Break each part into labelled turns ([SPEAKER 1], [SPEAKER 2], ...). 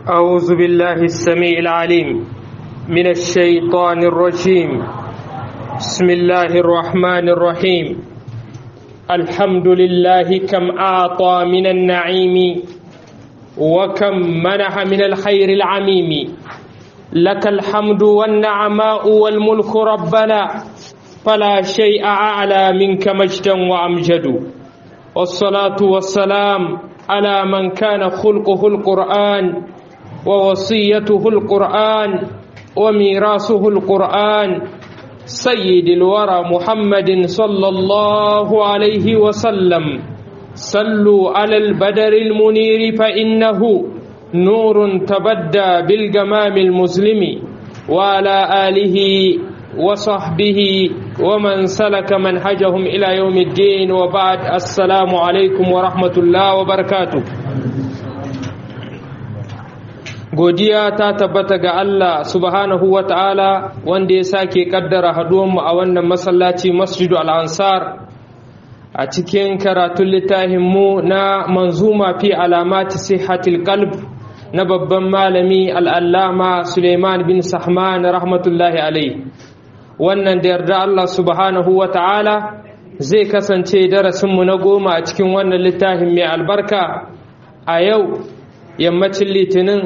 [SPEAKER 1] أعوذ بالله السميع العليم من الشيطان الرجيم بسم الله الرحمن الرحيم الحمد لله كم أعطى من النعيم وكم منح من الخير العميم لك الحمد والنعماء والملك ربنا فلا شيء أعلى منك مجدا وأمجد والصلاة والسلام على من كان خلقه القرآن ووصيته القرآن وميراثه القرآن سيد الورى محمد صلى الله عليه وسلم صلوا على البدر المنير فإنه نور تبدى بالجمام المسلم وعلى آله وصحبه ومن سلك منهجهم إلى يوم الدين وبعد السلام عليكم ورحمة الله وبركاته godiya ta tabbata ga Allah subhanahu wa ta'ala wanda ya sake kaddara haduwanmu a wannan masallaci masjidu al'ansar a cikin karatun littafinmu na manzuma fi alamati sihatil qalb na babban malami al'allama suleiman bin sahman rahmatullahi alai wannan da yarda Allah subhanahu wa ta'ala zai kasance darasinmu na goma a cikin wannan littafin mai albarka a yau yammacin litinin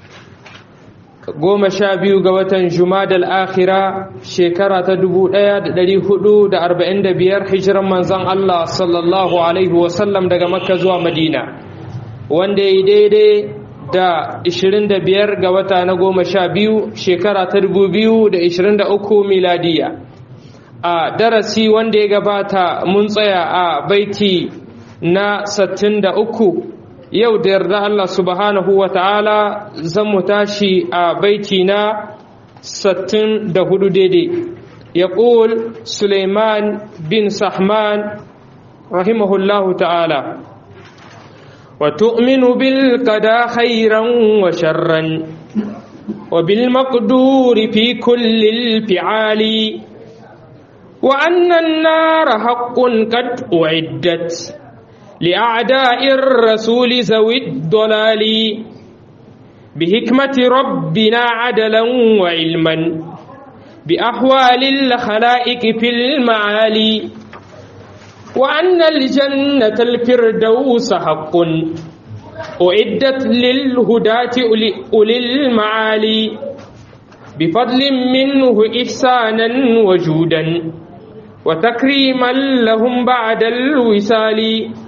[SPEAKER 1] goma sha biyu ga watan jumadal akhira shekara ta dubu ɗaya da ɗari hudu da arba'in da biyar hijiran manzan Allah sallallahu alaihi wasallam daga makka zuwa madina wanda ya yi daidai da ishirin da biyar ga wata na goma sha biyu shekara ta dubu biyu da ishirin da uku miladiya a darasi wanda ya gabata mun tsaya a baiti na sattin da uku yau da yarda Allah subhanahu wa ta'ala zan mu tashi a baiti na sattin da hudu daidai ya ƙul suleiman bin sahman rahimahullahu ta'ala wa tu'minu bil qada khairan wa sharran wa bil maqduri fi kulli fi'ali wa anna an-nara haqqun qad u'iddat لأعداء الرسول ذوي الضلال بحكمة ربنا عدلا وعلما بأحوال الخلائق في المعالي وأن الجنة الفردوس حق أعدت للهداة أولي المعالي بفضل منه إحسانا وجودا وتكريما لهم بعد الوصال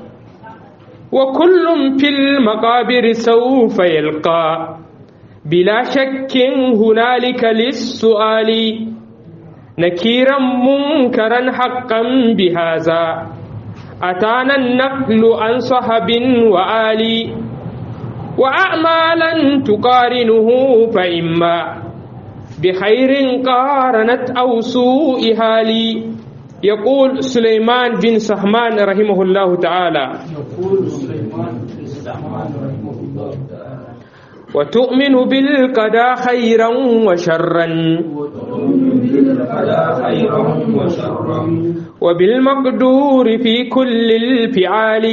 [SPEAKER 1] وكل في المقابر سوف يلقى بلا شك هنالك للسؤال نكيرا منكرا حقا بهذا أتانا النقل عن صحب وآلي وأعمالا تقارنه فإما بخير قارنت أو سوء هالي يقول سليمان بن سحمان رحمه الله تعالى
[SPEAKER 2] يقول سليمان بن سحمان رحمه الله تعالى
[SPEAKER 1] وتؤمن بالقضاء خيرا وشرا
[SPEAKER 2] وتؤمن بالقضاء خيرا وشرا
[SPEAKER 1] وبالمقدور في كل الفعال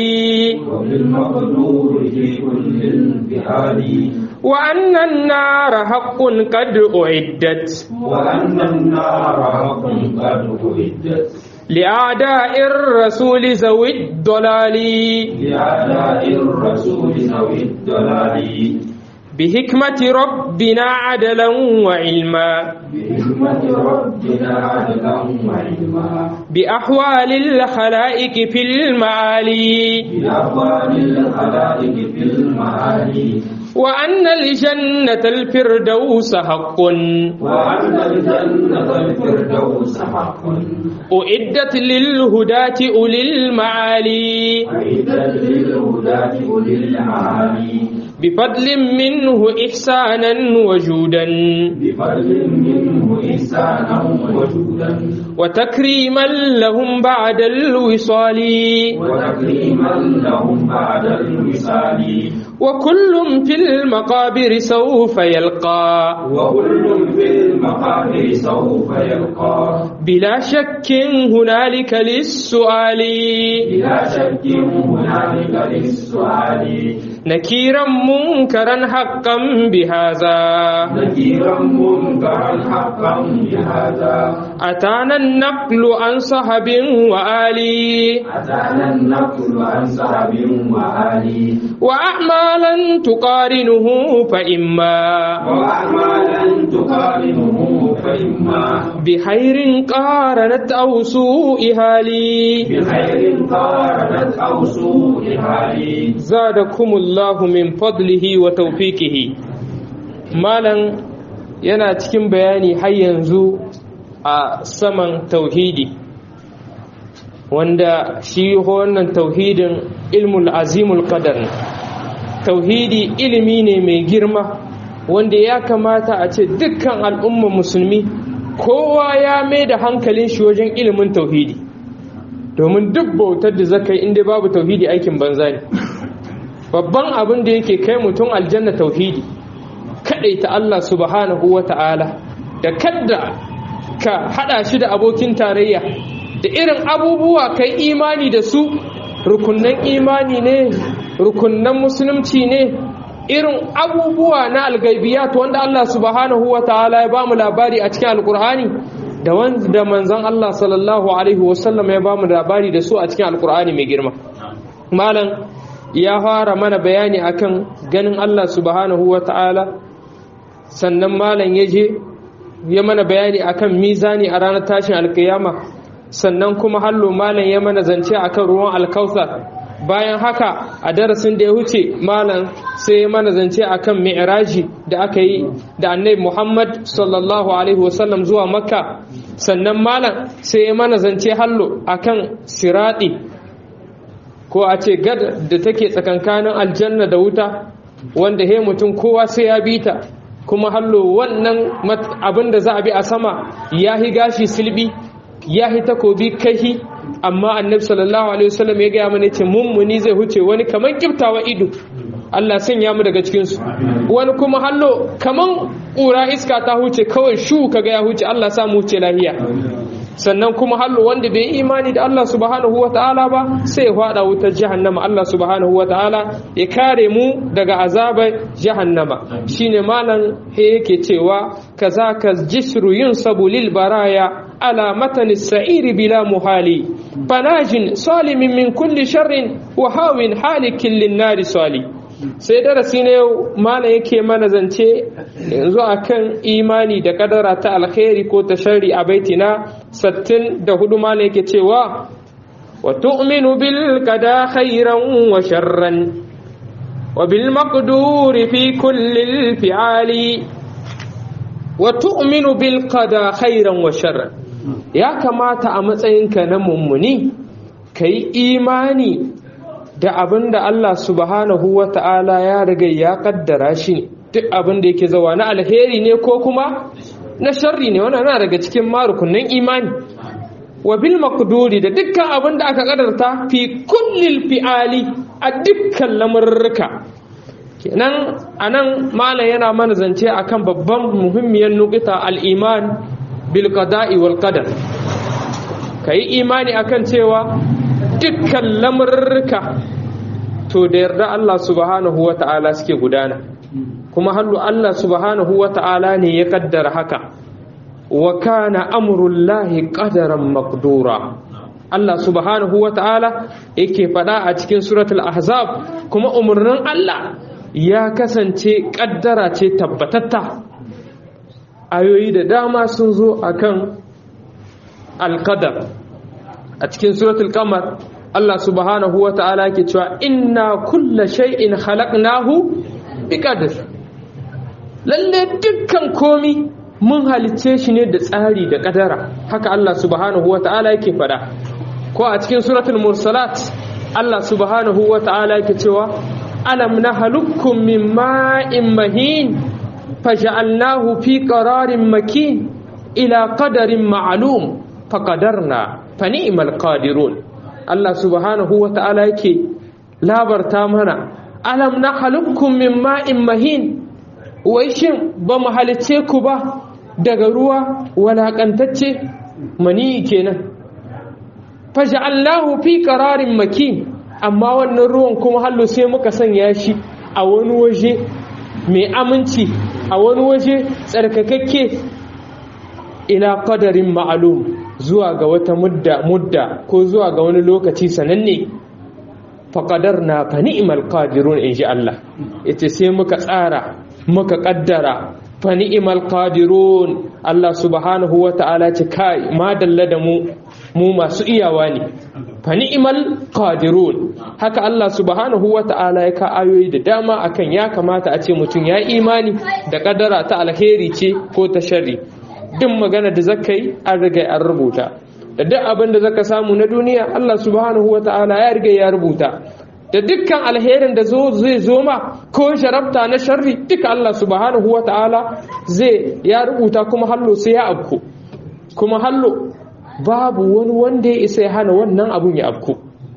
[SPEAKER 2] وبالمقدور في كل الفعال
[SPEAKER 1] وأن النار حق قد أعدت
[SPEAKER 2] وأن النار حق قد أعدت
[SPEAKER 1] لأعداء الرسول ذوي الضلال
[SPEAKER 2] لأعداء الرسول ذوي الضلال
[SPEAKER 1] بحكمة ربنا عدلا وعلما
[SPEAKER 2] بحكمة ربنا عدلا وعلما
[SPEAKER 1] بأحوال الخلائق في المعالي
[SPEAKER 2] بأحوال الخلائق في المعالي
[SPEAKER 1] وأن الجنة الفردوس حق
[SPEAKER 2] وأن الجنة الفردوس حق
[SPEAKER 1] أعدت للهداة أولي المعالي
[SPEAKER 2] أعدت للهداة أولي المعالي
[SPEAKER 1] بفضل منه إحسانا وجودا
[SPEAKER 2] بفضل منه إحسانا وجودا
[SPEAKER 1] وتكريما لهم بعد الوصال
[SPEAKER 2] وتكريما لهم بعد الوصال
[SPEAKER 1] وكل في المقابر سوف يلقى
[SPEAKER 2] وكل في المقابر سوف يلقى
[SPEAKER 1] بلا شك هنالك للسؤال
[SPEAKER 2] بلا شك هنالك للسؤال
[SPEAKER 1] نكيرا منكرا حقا بهذا
[SPEAKER 2] نكيرا منكرا حقا بهذا
[SPEAKER 1] أتانا النقل عن صحب وآلي
[SPEAKER 2] أتانا النقل عن صحب وآلي
[SPEAKER 1] وأعمالا تقارنه فإما
[SPEAKER 2] وأعمالا تقارنه فإما
[SPEAKER 1] بخير قارنت أو سوءها لي
[SPEAKER 2] بخير قارنت أو سوء حالي
[SPEAKER 1] زادكم الله من فضله وتوفيقه مالا yana cikin bayani har yanzu a saman tauhidi wanda shi wannan tauhidin ilmul azimul qadar ne tauhidi ilimi ne mai girma wanda ya kamata a ce dukkan al'ummar musulmi kowa ya mai da hankalin shi wajen ilimin tauhidi domin duk bautar da zaka yi inda babu tauhidi aikin banza ne babban abin da yake kai mutum aljanna tauhidi ta Allah subhanahu wa ta'ala da kadda ka hada shi da abokin tarayya da irin abubuwa kai imani da su rukunnan imani ne rukunnan musulunci ne irin abubuwa na algaibiyat wanda Allah subhanahu wa ta'ala ya bamu labari a cikin alkur'ani da wanda manzon Allah sallallahu alaihi wasallam ya bamu labari da su a cikin alkur'ani mai girma malam ya fara mana bayani akan ganin Allah subhanahu wa ta'ala sannan malam ya je ya mana bayani akan mizani a ranar tashin alkiyama sannan kuma hallo malam ya mana zance akan ruwan alkausar bayan haka a darasin da ya huce malam sai ya mana zance akan mi'raji da aka yi da annabi Muhammad sallallahu alaihi wasallam zuwa makka sannan malam sai ya mana zance hallo akan sirati ko a ce gad da take tsakankanin aljanna da wuta wanda he mutum kowa sai ya bi ta kuma hallo wannan abin da za a bi a sama ya hi gashi silbi ya hi takobi kahi amma annabi sallallahu alaihi wasallam ya gaya mana ce mummuni zai huce wani kaman kiftawa ido Allah sanya mu daga cikin su wani kuma hallo kaman ƙura iska ta huce kawai shu kaga ya huce Allah sa mu huce lahiya sannan kuma hallo wanda bai imani da Allah subhanahu wata'ala ba sai ya fada wutar jahannama Allah subhanahu wata'ala ya kare mu daga azabar jahannama shine malam he yake cewa kazaka jisru yunsabu lil baraya ala matan as-sa'ir bila muhali fanajin salimin min kulli sharrin wa hawin halikin lin nari sali sai darasi ne yau malam yake mana zance yanzu akan imani da kadara ta alkhairi ko ta sharri a baitina 64 malam yake cewa wa tu'minu bil qada khairan wa sharran wa bil maqduri fi kulli al fi'ali wa tu'minu bil qada khairan wa sharran ya kamata a matsayinka na mummuni kai imani da abin da Allah subhanahu wa ta'ala ya riga ya kaddara shi ne duk abin da yake zawa na alheri ne ko kuma na sharri ne wannan na daga cikin marukunan imani wa bil maqduri da dukkan abin da aka kadarta fi kullil fi'ali a dukkan lamurruka kenan anan malam yana mana zance akan babban muhimmiyar nukita al-iman bil qada'i wal qadar kai imani akan cewa dukkan lamurruka to da yarda Allah subhanahu wa ta'ala suke gudana kuma hallu Allah subhanahu wa ta'ala ne ya kaddara haka wa kana amrullahi qadaran maqdura Allah subhanahu wa ta'ala yake faɗa a cikin suratul ahzab kuma umarnin Allah ya kasance kaddara ce tabbatatta ayoyi da dama sun zo akan alqadar a cikin suratul qamar Allah subhanahu wa ta'ala ke cewa inna kulla shay'in khalaqnahu biqadar lalle dukkan komi mun halicce shi ne da tsari da kadara haka Allah subhanahu wa ta'ala yake fada ko a cikin suratul mursalat Allah subhanahu wa ta'ala yake cewa alam nahlukum min ma'in mahin faj'alnahu fi qararin makin ila qadarin ma'lum faqadarna fa ni'mal qadirun Allah subhanahu wa ta'ala yake labarta mana alam na halukkum min ma'in mahin wai shin ba mu halice ku ba daga ruwa walakantacce mani kenan faj'alnahu fi qararin makin amma wannan ruwan kuma hallo sai muka sanya shi a wani waje mai aminci a wani waje tsarkakakke ila qadarin ma'lum zuwa ga wata mudda mudda ko zuwa ga wani lokaci sananne faƙadarna fa ni'mal qadirun in ji Allah ita sai muka tsara muka ƙaddara fa ni'mal qadirun Allah subhanahu wa ta'ala ce kai ma dalla da mu mu masu iyawa ne fa ni'mal qadirun haka Allah subhanahu wa ta'ala ya ka ayoyi da dama akan ya kamata a ce mutum ya imani da ƙaddara ta alheri ce ko ta sharri duk magana da zakai an riga an rubuta da duk abin da zaka samu na duniya Allah subhanahu wata'ala ya riga ya rubuta da dukkan alherin da zai zo ma ko sharabta na sharri duka Allah subhanahu wata'ala zai ya rubuta kuma hallo sai ya abku kuma hallo babu wani wanda ya isa ya hana wannan abun ya abku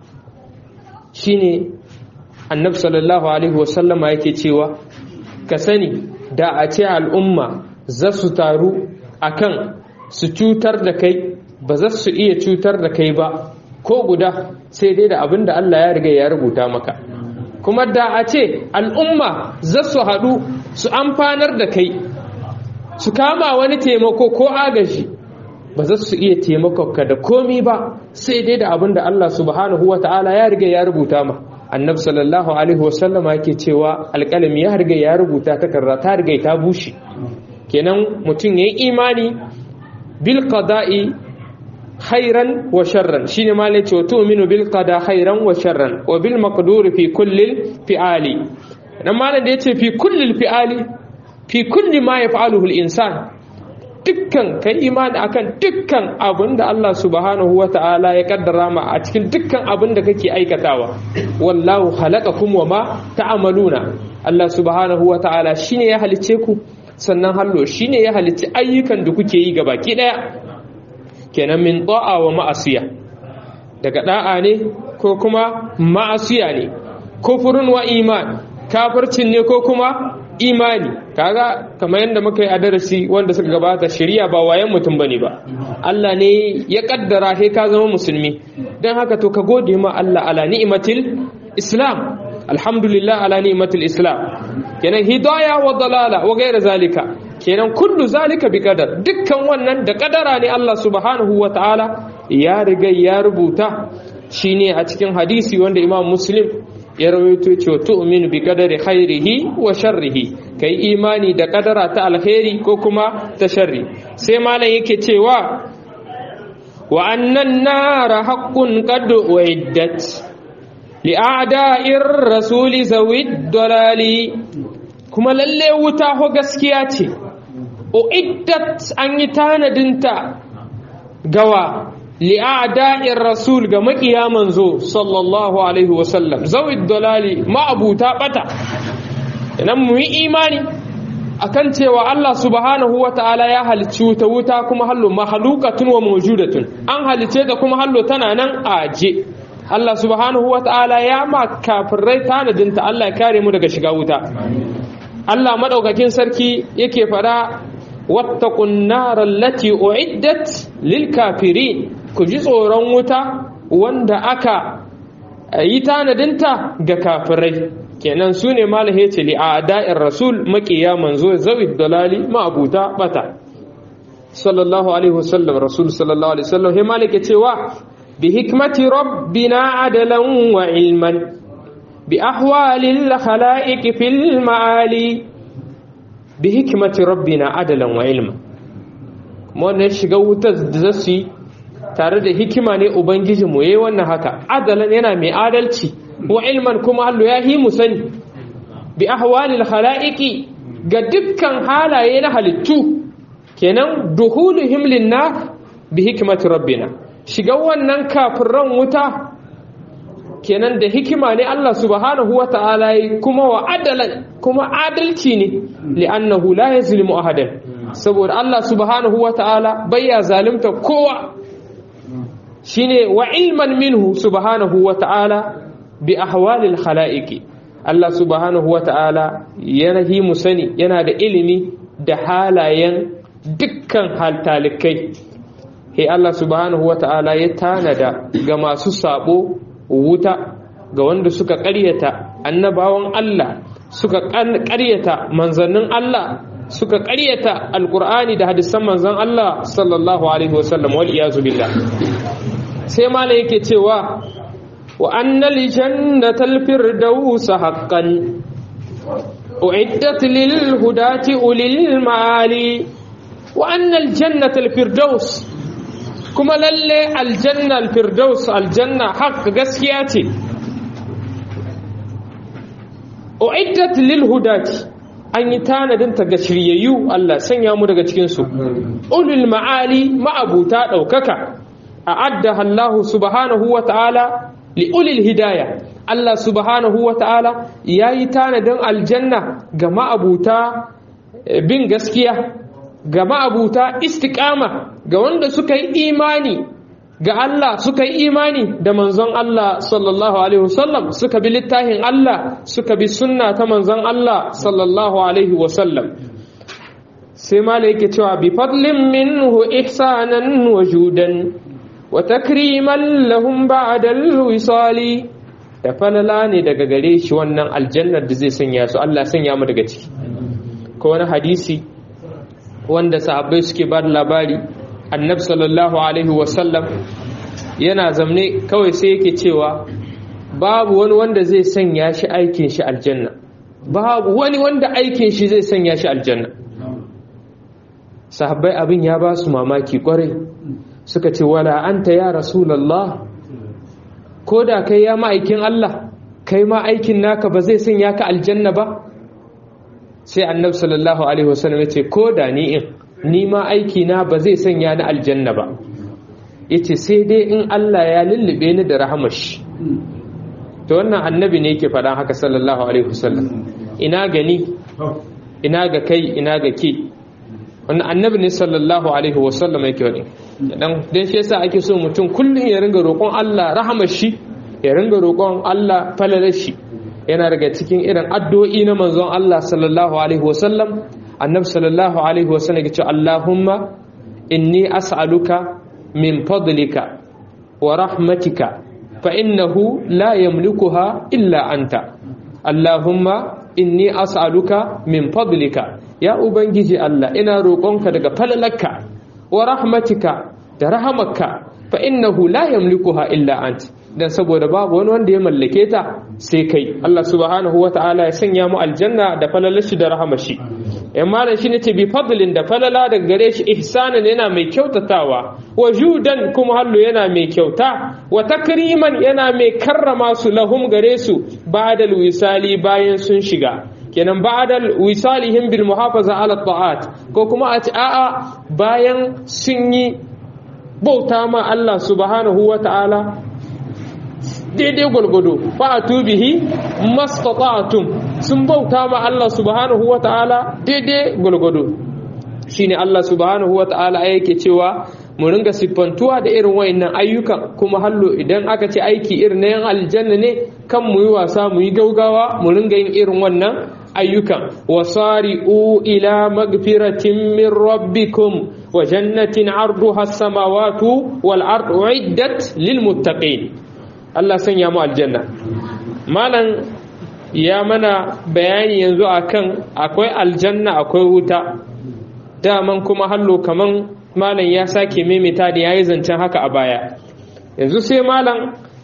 [SPEAKER 1] shine annabi sallallahu alaihi wasallama yake cewa ka sani da a ce al'umma za su taru akan su cutar da kai ba za su iya cutar da kai ba ko guda sai dai da abin da Allah ya riga ya rubuta maka kuma da a ce al'umma za su haɗu su amfanar da kai su kama wani taimako ko agaji ba za su iya taimakonka da komi ba sai dai da abin da Allah subhanahu wa ta'ala ya riga ya rubuta ma annab sallallahu alaihi wasallama yake cewa alƙalami ya riga ya rubuta takarda ta riga ta bushe kenan mutum ya yi imani bil qada'i khairan wa sharran shine ma yace wa tu'minu bil qada khairan wa sharran wa bil maqdur fi kulli fi'ali dan ma da yace fi kulli fi'ali fi kulli ma yaf'aluhu al insan dukkan kai imani akan dukkan abin da Allah subhanahu wa ta'ala ya kaddara ma a cikin dukkan abin da kake aikatawa wallahu khalaqakum wa ma ta'maluna Allah subhanahu wa ta'ala shine ya halice ku sannan hallo shine ya halicci ayyukan da kuke yi ga baki daya kenan min ta'a wa ma'asiya daga da'a ne ko kuma ma'asiya ne kufurun wa iman kafircin ne ko kuma imani kaga kamar yadda muka yi a darasi wanda suka gabata shari'a ba wayan mutum bane ba Allah ne ya kaddara sai ka zama musulmi dan haka to ka gode ma Allah ala ni'matil islam alhamdulillah ala ni'matil islam kenan hidaya wa dalala wa gaira zalika kenan kullu zalika bi qadar dukkan wannan da kadara ne Allah subhanahu wa ta'ala ya riga ya rubuta shine a cikin hadisi wanda Imam Muslim ya rawaito cewa tu'minu bi qadari khairihi wa sharrihi kai imani da kadara ta alkhairi ko kuma ta sharri sai malam yake cewa wa annan nara haqqun qad uiddat li'ada'ir rasuli zawid dalali kuma lalle wuta ho gaskiya ce uiddat an yi tanadinta gawa li'ada'ir rasul ga makiya manzo sallallahu alaihi wasallam zawid dalali ma'abuta bata idan mu yi imani akan cewa Allah subhanahu wa ta'ala ya halicci wuta wuta kuma hallo mahalukatun wa mawjudatun an halice da kuma hallo tana nan aje Allah subhanahu wa ta'ala ya ma kafirai tanadinta Allah ya kare mu daga shiga wuta Allah madaukakin sarki yake fara wattaqun naral lati uiddat lil kafirin ku ji tsoron wuta wanda aka yi tanadinta ga kafirai kenan su ne malahe ce li a da'in rasul makiya manzo zawi dalali ma'abuta bata sallallahu alaihi wasallam rasul sallallahu alaihi wasallam he malike cewa bi hikmati rabbina adalan wa ilman bi ahwalil khalaiq fil ma'ali bi hikmati rabbina adalan wa ilman wannan shiga wutar da zasu yi tare da hikima ne ubangijinmu yayi wannan haka adalan yana mai adalci wa ilman kuma Allah ya hi mu sani bi ahwalil khalaiqi ga dukkan halaye na halittu kenan duhuluhum linnar bi hikmati rabbina shiga wannan kafiran wuta kenan da hikima ne Allah subhanahu wata'ala kuma wa adalan kuma adalci ne li'annahu la yazlimu ahadan saboda Allah subhanahu wata'ala bayya zalimta kowa shine wa ilman minhu subhanahu wata'ala bi ahwalil khala'iqi Allah subhanahu wa ta'ala yana hi mu sani yana da ilimi da halayen dukkan haltalikai he Allah subhanahu wa ta'ala ya tanada ga masu sabo wuta ga wanda suka ƙaryata annabawan Allah suka ƙaryata manzannin Allah suka ƙaryata alƙur'ani da hadisan manzan Allah sallallahu alaihi wasallam wal iyazu billah sai mala yake cewa wa annal jannatal firdaus haqqan uiddat lil hudati ulil mali wa annal jannatal firdaus kuma lalle aljanna alfirdaus aljanna haq gaskiya ce uiddat lil hudati an yi tanadin ta ga shiryayyu Allah sanya mu daga cikin su ulul ma'ali ma'abuta daukaka a'adda Allah subhanahu wa ta'ala li ulil hidayah Allah subhanahu wa ta'ala yayi tanadin aljanna ga ma'abuta bin gaskiya ga ma'abuta istiqama ga wanda suka yi imani ga Allah suka yi imani da manzon Allah sallallahu alaihi wasallam suka bi littafin Allah suka bi sunna ta manzon Allah sallallahu alaihi wasallam sai mala yake cewa bi fadlin minhu ihsanan wa judan wa takriman lahum ba'da al-wisali da falala ne daga gare shi wannan aljannar da zai sanya su Allah sanya mu daga ciki ko wani hadisi wanda sahabbai suke ba da labari annabi sallallahu alaihi wasallam yana zamne kawai sai yake cewa babu wani wanda zai sanya shi aikin shi aljanna babu wani wanda aikin shi zai sanya shi aljanna sahabbai abin ya ba su mamaki kwarai suka ce wala anta ya rasulullah ko da kai ya ma'aikin Allah kai ma aikin naka ba zai sanya ka aljanna ba sai annabi sallallahu alaihi wasallam ya ce ko da ni in ni ma aiki na ba zai sanya ni aljanna ba yace sai dai in Allah ya lullube ni da rahamashi to wannan annabi ne yake faɗa haka sallallahu alaihi wasallam ina gani ina ga kai ina ga ke wannan annabi ne sallallahu alaihi wasallam yake wani dan dan shi yasa ake so mutum kullum ya ringa roƙon Allah rahamashi ya ringa roƙon Allah falalashi yana daga cikin irin addu'o'i na manzon Allah sallallahu alaihi wasallam annabi sallallahu alaihi wasallam yace Allahumma inni as'aluka min fadlika wa rahmatika fa innahu la yamlikuha illa anta Allahumma inni as'aluka min fadlika ya ubangiji Allah ina roƙonka daga falalarka wa rahmatika da rahamarka fa innahu la yamlikuha illa anta dan saboda babu wani wanda ya mallake ta sai kai Allah subhanahu wa ta'ala ya sanya mu aljanna da falalashi da rahamashi yan malam shine ce bi fadlin da falala daga gare shi ihsanan yana mai kyautatawa wa judan kuma hallo yana mai kyauta wa takriman yana mai karrama su lahum gare su ba'dal wisali bayan sun shiga kenan ba'dal wisalihim bil muhafaza ala ta'at ko kuma a ce a'a bayan sun yi bauta ma Allah subhanahu wa ta'ala daidai gwalgwado fa'atu bihi mastata'tum sun bauta ma Allah subhanahu wata'ala daidai gwalgwado shine Allah subhanahu wata'ala yake cewa mu ringa siffantuwa da irin wayannan ayyukan kuma hallo idan aka ce aiki irin na yan aljanna ne kan mu yi wasa mu yi gaugawa mu ringa yin irin wannan ayyukan wasari'u ila magfiratin min rabbikum wa jannatin arduha as-samawati wal ardu uiddat lil muttaqin Allah sanya mu aljanna malam ya mana bayani yanzu akan akwai aljanna akwai wuta daman kuma hallo kaman malam ya sake maimaita da yayi zancen haka a baya yanzu sai malam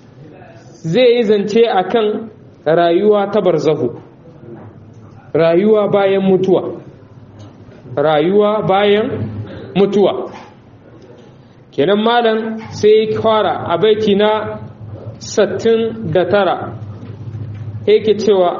[SPEAKER 1] zai yi zance akan rayuwa ta barzahu rayuwa bayan mutuwa rayuwa bayan mutuwa kenan malam sai fara a baiti na sattin da tara yake cewa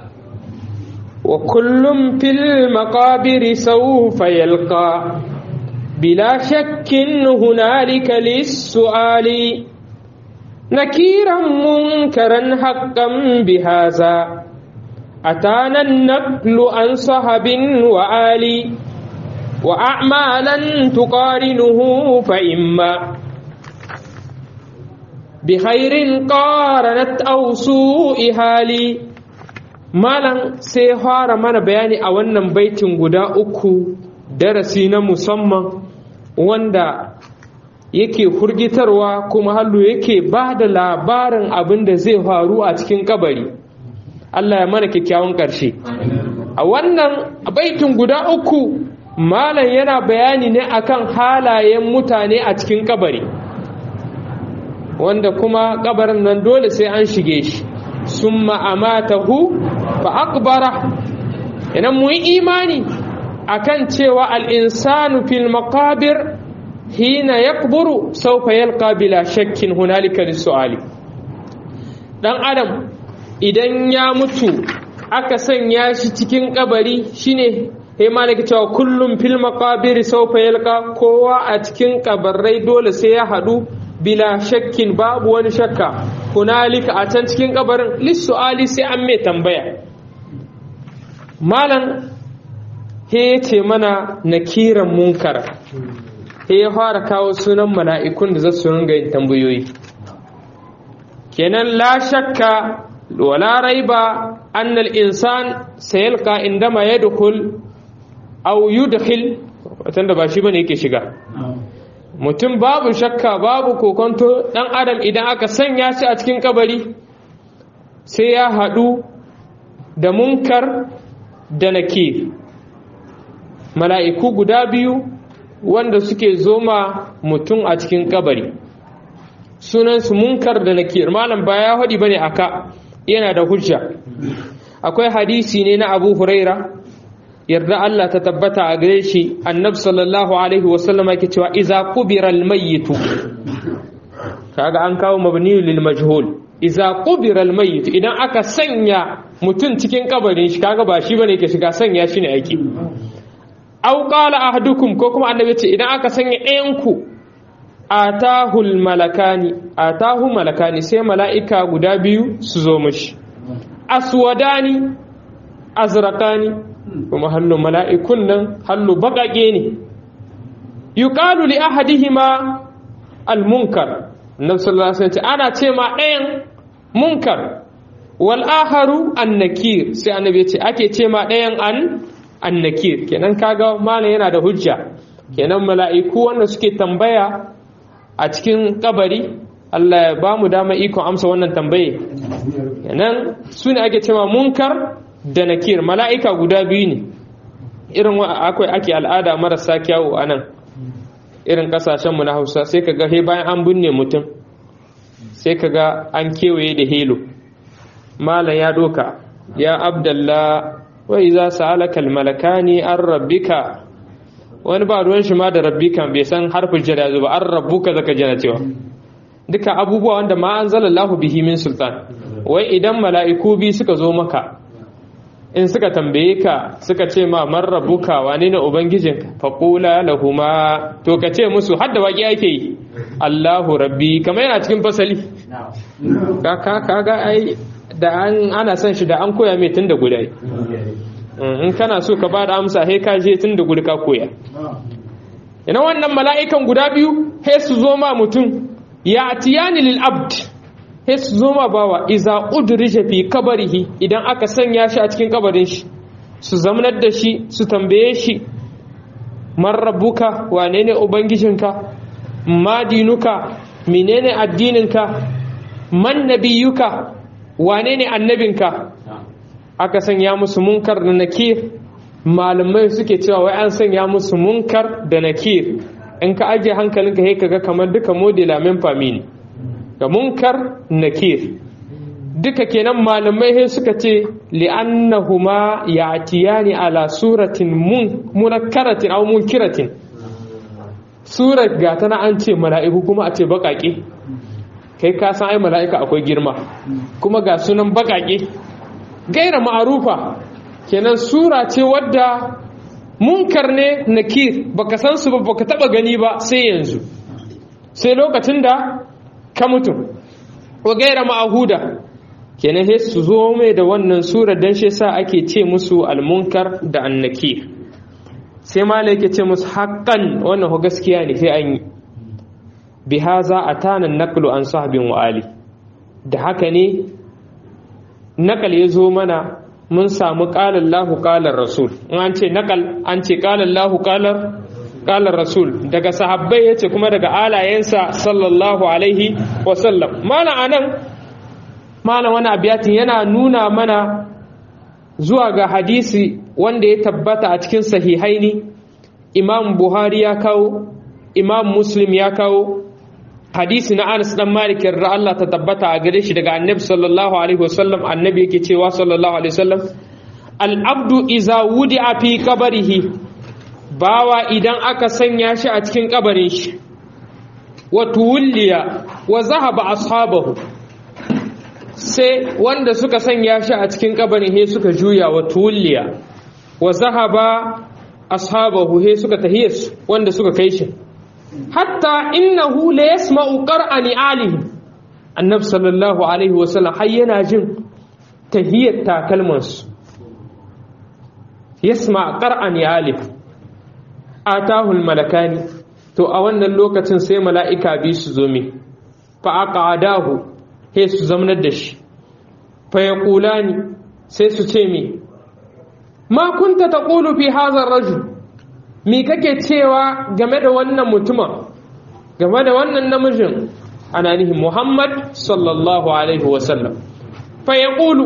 [SPEAKER 1] wa kullum fil maqabiri sawfa yalqa bila shakkin hunalika lis-su'ali nakiran munkaran haqqan bihaza atana an-naqlu an sahabin wa ali wa a'malan tuqarinuhu fa imma بخير قارنت أو سوء hali malam sai fara mana bayani a wannan baitin guda uku darasi na musamman wanda yake hurgitarwa kuma hallu yake ba da labarin abin da zai faru a cikin kabari Allah ya mana kyakkyawan ƙarshe a wannan baitin guda uku malam yana bayani ne akan halayen mutane a cikin kabari wanda kuma kabarin nan dole sai an shige shi summa amatahu fa akbara idan mu yi imani akan cewa al-insanu fil maqabir hina yakburu sawfa yalqa bila shakkin hunalika lis-su'ali dan adam idan ya mutu aka sanya shi cikin kabari shine sai malaka cewa kullum fil maqabir sawfa yalqa kowa a cikin kabarai dole sai ya hadu bila shakkin babu wani shakka hunalika a can cikin kabarin lis-su'ali sai an mai tambaya malan he ce mana nakiran munkara he ya fara kawo sunan mala'ikun da za su ringa yin tambayoyi kenan la shakka wala raiba annal insan sayalqa indama yadkhul aw yudkhil watan da ba shi bane yake shiga mutum babu shakka babu kokonto dan adam idan aka sanya shi a cikin kabari sai ya hadu da munkar da nakir mala'iku guda biyu wanda suke zoma mutum a cikin kabari sunansu munkar da nakir malam ba ya haɗi bane aka yana da hujja akwai hadisi ne na abu huraira yarda Allah ta tabbata a gare shi annab sallallahu alaihi wasallam yake cewa iza qubira almayyitu kaga an kawo mabni lil majhul iza qubira almayyit idan aka sanya mutum cikin kabarin shi kaga ba shi bane yake shiga sanya shi ne aiki aw qala ahadukum ko kuma annabi ce idan aka sanya ɗayan ku atahul malakani atahu malakani sai mala'ika guda biyu su zo mashi aswadani azraqani kuma hallu mala'ikun nan hallu baƙaƙe ne yuqalu li ahadihima almunkar annabi sallallahu alaihi wasallam ana ce ma ɗayan munkar wal akharu annakir sai annabi ya ce ake ce ma ɗayan an annakir kenan kaga mana yana da hujja kenan mala'iku wanda suke tambaya a cikin kabari Allah ya ba mu dama ikon amsa wannan tambaye kenan su ne ake cewa munkar da nakir mala'ika guda biyu ne irin akwai ake al'ada marasa kyawu a nan irin kasashenmu na hausa sai ka ga he bayan an binne mutum sai ka ga an kewaye da helo malam ya doka ya abdallah wai za su halakal malakani an rabbika wani ba ruwan shi ma da rabbika bai san harfin jada zuba an rabbuka zaka jana cewa duka abubuwa wanda ma an zalallahu bihi min sultan wai idan mala'iku bi suka zo maka in suka tambaye ka suka ce ma man rabbuka wane ne ubangijinka faqula lahuma to ka ce musu hadda waki ake yi Allahu rabbi kamar yana cikin fasali ka ka kaga ai da an ana son shi da an koya mai tun da guda in kana so ka ba da amsa he ka je tun da guda ka koya ina wannan mala'ikan guda biyu he su zo ma mutum ya atiyani lil abd he su zo ma bawa iza udrija fi kabarihi idan aka sanya shi a cikin kabarin shi su zamanar da shi su tambaye shi man rabbuka wane ne ubangijinka ma dinuka menene addininka man nabiyuka wane ne annabinka aka sanya musu munkar da nakir malamai suke cewa wai an sanya musu munkar da nakir in ka ajiye hankalinka sai kaga kamar duka modela min fami ne ga munkar nakir duka kenan malamai sai suka ce li'annahuma ya'tiyani ala suratin munakkaratin aw munkiratin surar ga tana an ce mala'iku kuma a ce baƙaƙe kai ka san ai mala'ika akwai girma kuma ga sunan baƙaƙe gaira ma'arufa kenan sura ce wadda munkar ne nakir baka san su ba baka taba gani ba sai yanzu sai lokacin da ka mutu wa gaira ma'ahuda kenan sai su zo mai da wannan sura dan shi sa ake ce musu almunkar da annakir sai malai yake ce musu haqqan wannan ho gaskiya ne sai an yi bihaza atana naqlu an sahbin wa ali da haka ne nakal ya zo mana mun samu ƙalar lahu ƙalar rasul in an ce nakal an ce ƙalar lahu ƙalar rasul daga sahabbai ya ce kuma daga alayensa sallallahu alaihi wasallam mana a nan malam wani abiyatin yana nuna mana zuwa ga hadisi wanda ya tabbata a cikin sahihaini imam buhari ya kawo imam muslim ya kawo hadisi na anas dan malik yarda Allah ta tabbata a gare shi daga annabi sallallahu alaihi wasallam annabi yake cewa sallallahu alaihi wasallam al abdu iza wudi'a fi qabrihi bawa idan aka sanya shi a cikin kabarin shi wa tuwliya wa zahaba ashabahu sai wanda suka sanya shi a cikin kabarin he suka juya wa tuwliya wa zahaba ashabahu he suka tahiyas wanda suka kai shi hatta innahu la yasma'u qar'ani alihi annabi sallallahu alaihi wasallam har yana jin tahiyat takalmansu yasma qar'ani alihi atahul malakani to a wannan lokacin sai mala'ika bi su zo mi fa aqadahu he su zamanar da shi fa yaqulani sai su ce mi ma kunta taqulu fi hadha ar-rajul mi kake cewa game da wannan mutumin game da wannan namijin ana nihin Muhammad sallallahu alaihi wasallam fa yaqulu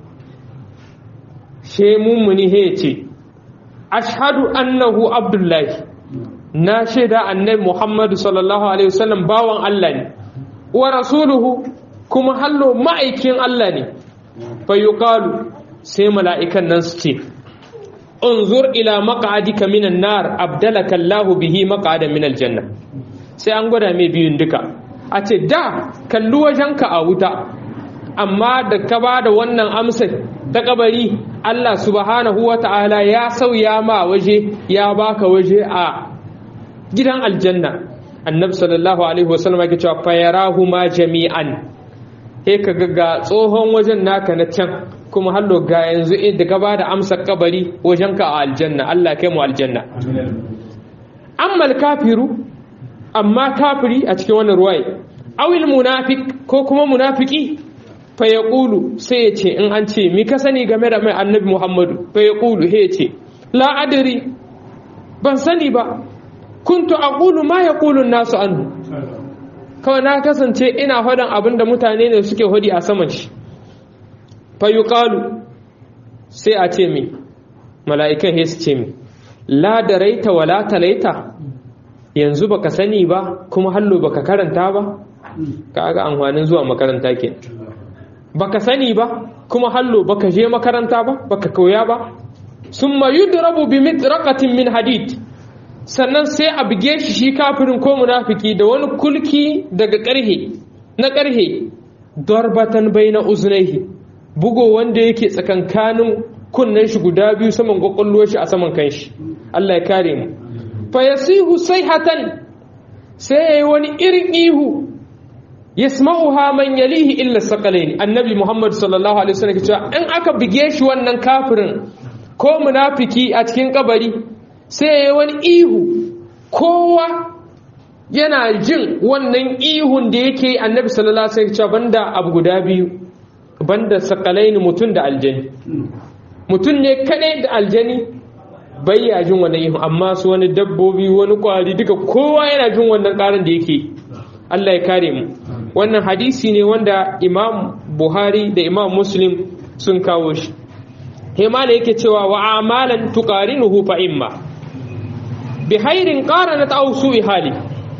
[SPEAKER 1] she mummuni he ce ashhadu annahu abdullahi na shaida annabi muhammadu sallallahu alaihi wasallam bawan Allah ne wa rasuluhu kuma hallo ma'aikin Allah ne fa yuqalu sai mala'ikan nan su ce unzur ila maq'adika minan nar abdalaka Allah bihi maq'adan minal janna sai an gwada mai biyun duka a ce da kalli wajenka a wuta amma da ka ba da wannan amsar ta kabari Allah subhanahu wa ta'ala ya sauya ma waje ya baka waje a gidan aljanna annabi sallallahu alaihi wasallam yake cewa fayarahu ma jami'an he ka ga tsohon wajen naka na can kuma hallo ga yanzu da ka bada amsar kabari wajenka a aljanna Allah kai mu aljanna amma kafiru amma kafiri a cikin wannan ruwaye awil munafiq ko kuma munafiki fa yaqulu sai ya ce in an ce mi ka sani game da mai annabi Muhammadu fa yaqulu he ce la adri ban sani ba kuntu aqulu ma yaqulu nasu anhu kawai na kasance ina faɗin abin da mutane ne suke hodi a saman shi fa yuqalu sai a ce mi mala'ikan he su ce mi la daraita wala talaita yanzu baka sani ba kuma hallo baka karanta ba kaga amfanin zuwa makaranta ke baka sani ba kuma hallo baka je makaranta ba baka koya ba summa yudrabu bi mitraqatin min hadid sannan sai a buge shi shi kafirin ko munafiki da wani kulki daga karhe na karhe darbatan baina uznaihi bugo wanda yake tsakankanin kunnen shi guda biyu saman kwakwalwar shi a saman kanshi Allah ya kare mu fa yasihu sayhatan sai yayi wani irin ihu yasma'uha man yalihi illa saqalain annabi muhammad sallallahu alaihi wasallam cewa in aka bige shi wannan kafirin ko munafiki a cikin kabari sai yayi wani ihu kowa yana jin wannan ihun da yake annabi sallallahu alaihi wasallam cewa banda abu guda biyu banda saqalain mutun da aljani mutun ne kadai da aljani bayya jin wannan ihun amma su wani dabbobi wani kwari duka kowa yana jin wannan karin da yake Allah ya kare mu wannan hadisi ne wanda imam buhari da imam muslim sun kawo shi himala yake cewa wa amalan tuqarinuhu fa imma bi hairin qaranat aw su'i hali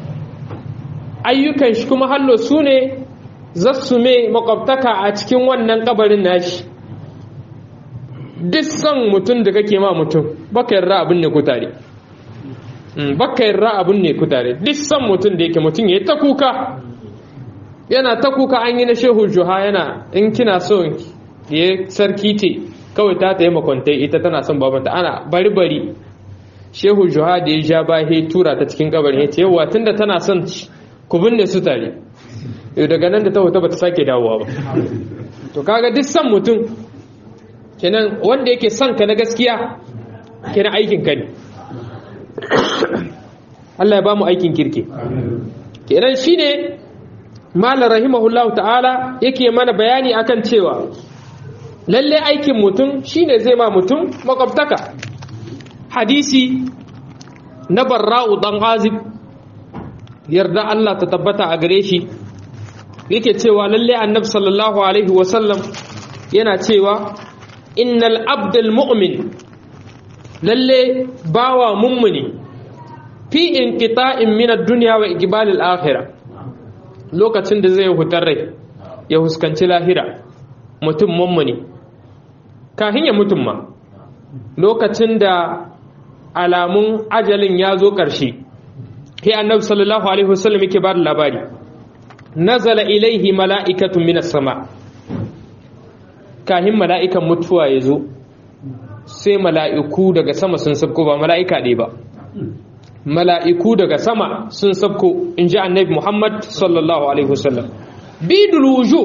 [SPEAKER 1] ayyukan shi kuma hallo su ne zassu me makwabtaka a cikin wannan kabarin nashi duk san mutum da kake ma mutum baka yarda abin ne ku tare baka yarda abin ne ku tare duk san mutum da yake mutum ya yi ta kuka yana ta kuka an yi na shehu juha yana in kina so ya sarki ce kawai ta ta yi makwantai ita tana son babanta ana bari bari shehu juha da ya ja ba ya tura ta cikin kabarin ya ce yawa tunda tana son ku binne su tare yau daga nan da ta hoto ba ta sake dawowa ba to kaga duk san mutum kenan wanda yake son ka na gaskiya kenan aikin ka ne Allah ya ba mu aikin kirki kenan shine malar rahimahullahu ta'ala yake mana bayani akan cewa lalle aikin mutum shine zai ma mutum makwabtaka hadisi na barra'u dan azib yarda Allah ta tabbata a gare shi yake cewa lalle annabi sallallahu alaihi wasallam yana cewa innal abdal mu'min lalle bawa mummuni fi inqita'in min ad-dunya wa iqbal al-akhirah lokacin da zai hutar rai ya huskanci lahira mutum mummuni kafin ya mutum ma lokacin da alamun ajalin ya zo ƙarshe sai annabi sallallahu alaihi wasallam yake ba da labari nazala ilaihi mala'ikatun minas sama kahin mala'ikan mutuwa ya zo sai mala'iku daga sama sun sabko ba mala'ika ɗaya ba mala'iku daga sama sun sabko in ji annabi muhammad sallallahu alaihi wasallam bidul wuju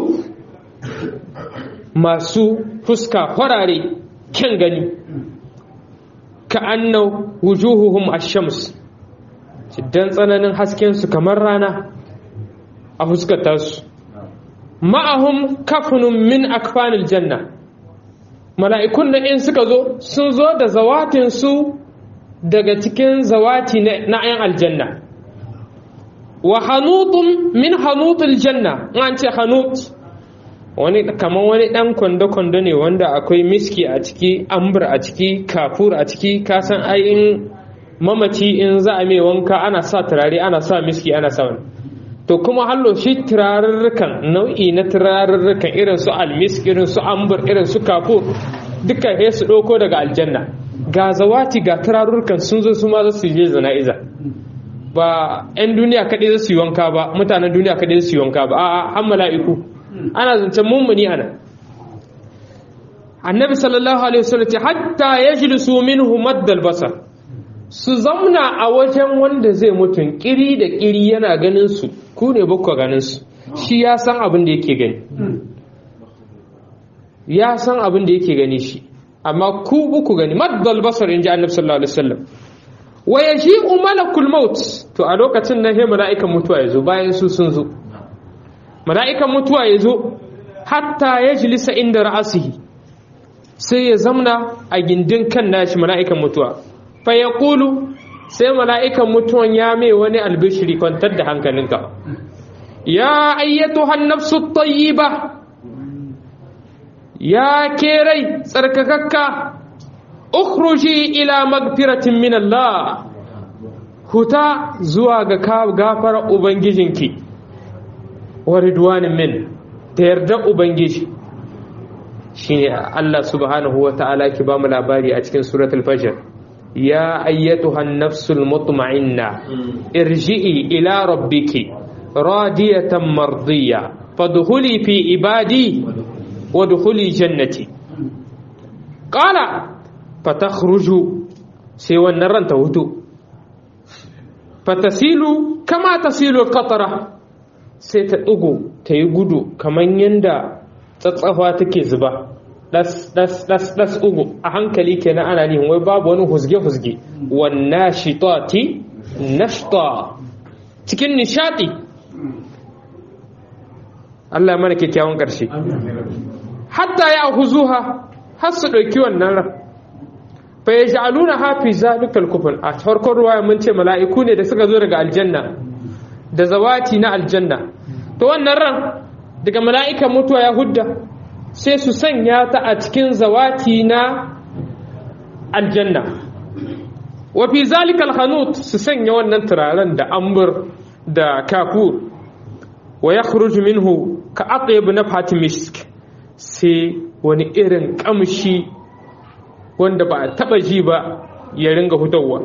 [SPEAKER 1] masu fuska farare kyan gani ka annau wujuhuhum ash-shams dan tsananin hasken su kamar rana a fuskata su ma'ahum kafunun min akfanil janna mala'ikun da in suka zo sun zo da zawatin su daga cikin zawati na ayan aljanna wa hanutun min hanutul janna an ce hanut wani kamar wani dan kwando-kwando ne wanda akwai miski a ciki ambur a ciki kafur a ciki kasan ayin mamaci in za a mai wanka ana sa turare ana sa miski ana sa wani to kuma hallo shi turarurrukan nau'i na turarurrukan irin su almisk irin su ambur irin su kafur duka he su ɗauko daga aljanna ga zawati ga turarurrukan sun zo su ma za su je zana'iza ba 'yan duniya kaɗai za su yi wanka ba mutanen duniya kaɗai za su yi wanka ba a'a har mala'iku ana zancen mummuni ana annabi sallallahu alaihi wasallam ce hatta yajlisu minhu maddal basar su zamna a wajen wanda zai mutun kiri da kiri yana ganin su ku ne bakwa ganin su shi ya san abin da yake gani ya san abin da yake gani shi amma ku buku gani maddal basar inji annabi sallallahu alaihi wasallam wa yaji'u malakul maut to a lokacin nan he mala'ikan mutuwa yazo bayan su sun zo mala'ikan mutuwa ya zo hatta ya jilisa inda ra'asihi sai ya zamna a gindin kan nashi mala'ikan mutuwa fa ya ƙulu sai mala'ikan mutuwan ya mai wani albishiri kwantar da hankalinka ya ayyato hannafsu ba ya kerai tsarkakakka ukhruji ila magfiratin min Allah huta zuwa ga gafara ubangijinki wa ridwanin min da yarda ubangiji shine Allah subhanahu wa ta'ala ki ba mu labari a cikin suratul fajr ya ayyatuha an-nafsul mutma'inna irji'i ila rabbiki radiyatan mardiya fadkhuli fi ibadi wadkhuli jannati qala fatakhruju sai wannan ranta hutu fatasilu kama tasilu al-qatra sai ta ɗigo ta yi gudu kamar yadda tsatsafa take zuba ɗas ɗas ɗas ɗas ugu a hankali kenan ana nihin wai babu wani husge-husge wanna shitati nashta cikin nishaɗi Allah ya mana kyakkyawan ƙarshe hatta ya huzuha har su ɗauki wannan ran fa ya ja'aluna hafi zalikal kufun a farkon ruwaya mun ce mala'iku ne da suka zo daga aljanna da zawati na aljanna to wannan ran daga mala'ikan mutuwa ya hudda sai su sanya ta a cikin zawati na aljanna wa fi zalikal hanut su sanya wannan turaren da ambur da kafur wa ya minhu ka atyab nafhat misk sai wani irin kamshi wanda ba a taba ji ba ya ringa fitowa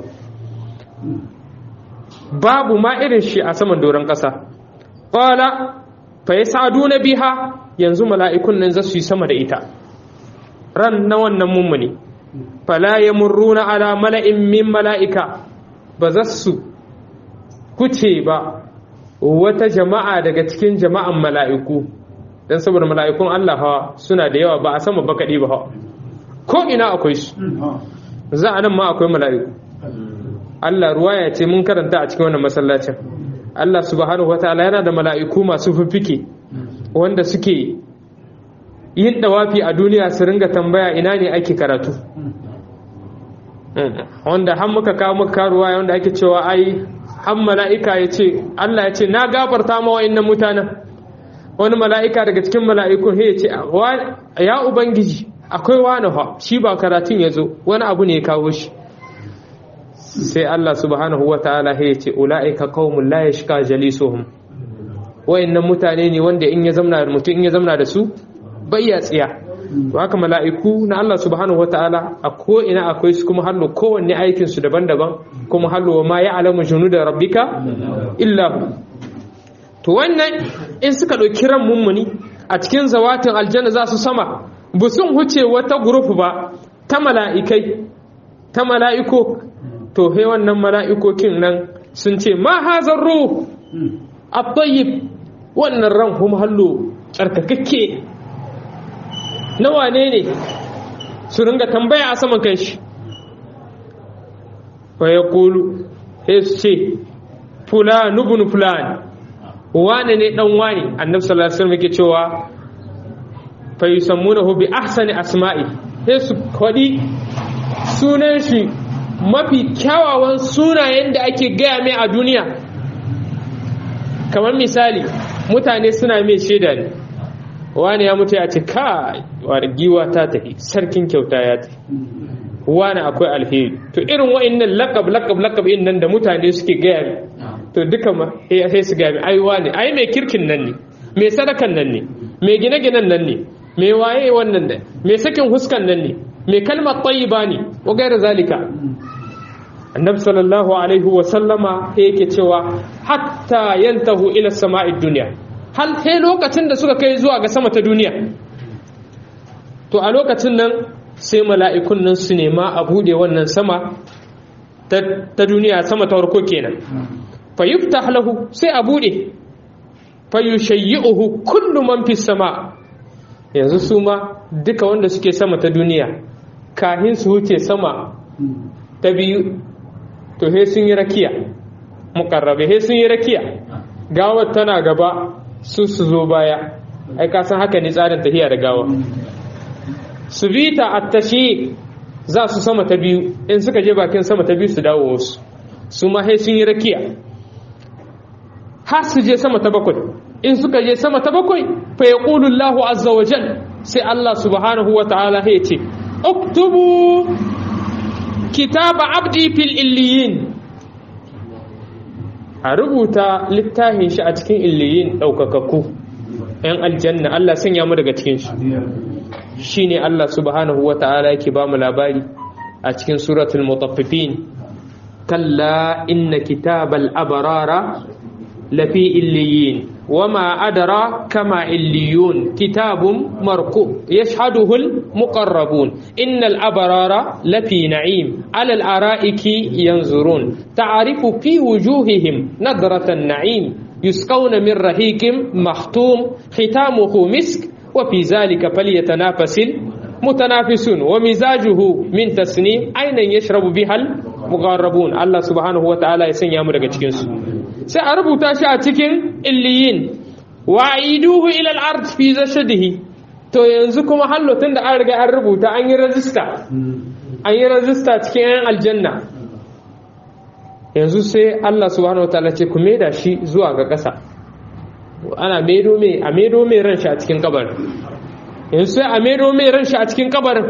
[SPEAKER 1] babu ma irin shi a saman doron ƙasa ƙwala fa ya sadu na biha yanzu mala'ikun nan za su yi sama da ita ran na wannan mummuni fala ya murruna ala mala'in min mala'ika ba za su kuce ba wata jama'a daga cikin jama'an mala'iku don saboda mala'ikun Allah hawa suna da yawa ba a sama ba kaɗi ba hawa ko ina akwai su za a nan ma akwai mala'iku Allah ruwa ya ce mun karanta a cikin wannan masallacin Allah subhanahu wataala yana da mala'iku masu fiffike wanda suke yin dawafi a duniya su ringa tambaya ina ne ake karatu wanda har muka kawo muka karuwa wanda ake cewa ai har mala'ika ya ce Allah ya ce na gafarta ma wa'annan mutanen wani mala'ika daga cikin mala'ikun ya ce ya ubangiji akwai wani ha shi ba karatun ya zo wani abu ne ya kawo shi sai Allah subhanahu wa ta'ala ya ce ula'ika qaumun la yashqa jalisuhum wayannan mutane ne wanda in ya zamna da mutum in ya zamna da su bai ya tsiya to haka mala'iku na Allah subhanahu wa ta'ala a ko ina akwai su kuma hallo kowanne aikin su daban-daban kuma hallo ma ya'lamu junuda rabbika illa hu to wannan in suka ɗauki ran mummuni a cikin zawatin aljanna za su sama bu sun huce wata group ba ta mala'ikai ta mala'iko to he wannan mala'ikokin nan sun ce ma hazar ruh at-tayyib wannan ran kuma hallo tsarkakakke na wane ne su ringa tambaya a saman kanshi fa yaqulu he su ce fulan ibn fulan wane ne dan wane annabi sallallahu alaihi wasallam yake cewa fa yusammunahu bi ahsani asma'i sai su kwadi sunan shi mafi kyawawan sunayen da ake gaya mai a duniya kamar misali mutane suna mai shaida ne wani ya mutu ya ce kai wani giwa ta tafi sarkin kyauta ya tafi wani akwai alheri to irin wa'annan lakab lakab lakab in nan da mutane suke gaya to duka ma sai su gaya ai wani ai mai kirkin nan ne mai sadakan nan ne mai gine-ginen nan ne mai waye wannan da mai sakin huskan nan ne mai kalmar tayyiba ne wa gairar zalika annabi sallallahu alaihi wa sallama yake cewa hatta yantahu ila sama'id dunya hal sai lokacin da suka kai zuwa ga sama ta duniya to a lokacin nan sai mala'ikun nan su nema a bude wannan sama ta duniya sama ta farko kenan fa yuftah lahu sai a bude fa yushayyi'uhu kullu man fi sama yanzu su ma duka wanda suke sama ta duniya kahin su wuce sama ta biyu to he sun yi rakiya mukarrabe he sun yi rakiya gawar tana gaba su su zo baya ai ka san haka ne tsarin tafiya da gawa su bi ta attashi za su sama ta biyu in suka je bakin sama ta biyu su dawo wasu su ma he sun yi rakiya har su je sama ta bakwai in suka je sama ta bakwai fa yaqulu Allahu azza wa jal sai Allah subhanahu wa ta'ala ya ce uktubu kitaba abdi fil illiyin a rubuta littafin shi a cikin illiyin ɗaukakakku ‘yan aljanna Allah sanya mu daga cikin shi shi ne Allah subhanahu wa ta'ala yake ba mu labari a cikin suratul mutaffifin kalla inna kitabal abarara lafi illiyin وما أدرى كما عليون كتاب مرقوم يشهده المقربون إن الأبرار لفي نعيم على الأرائك ينظرون تعرف في وجوههم نظرة النعيم يسقون من رهيق مختوم ختامه مسك وفي ذلك فليتنافس المتنافسون ومزاجه من تسنيم أين يشرب بها المقربون الله سبحانه وتعالى يسني أمرك تكنسو sai a rubuta shi a cikin illiyin wa iduhu ila al-ard fi zashadihi to yanzu kuma hallotun da an riga an rubuta an yi rajista an yi rajista cikin yan aljanna yanzu sai Allah subhanahu wataala ce ku maida shi zuwa ga ƙasa ana maido mai a maido mai ran shi a cikin kabarin yanzu sai a maido mai ran shi a cikin kabarin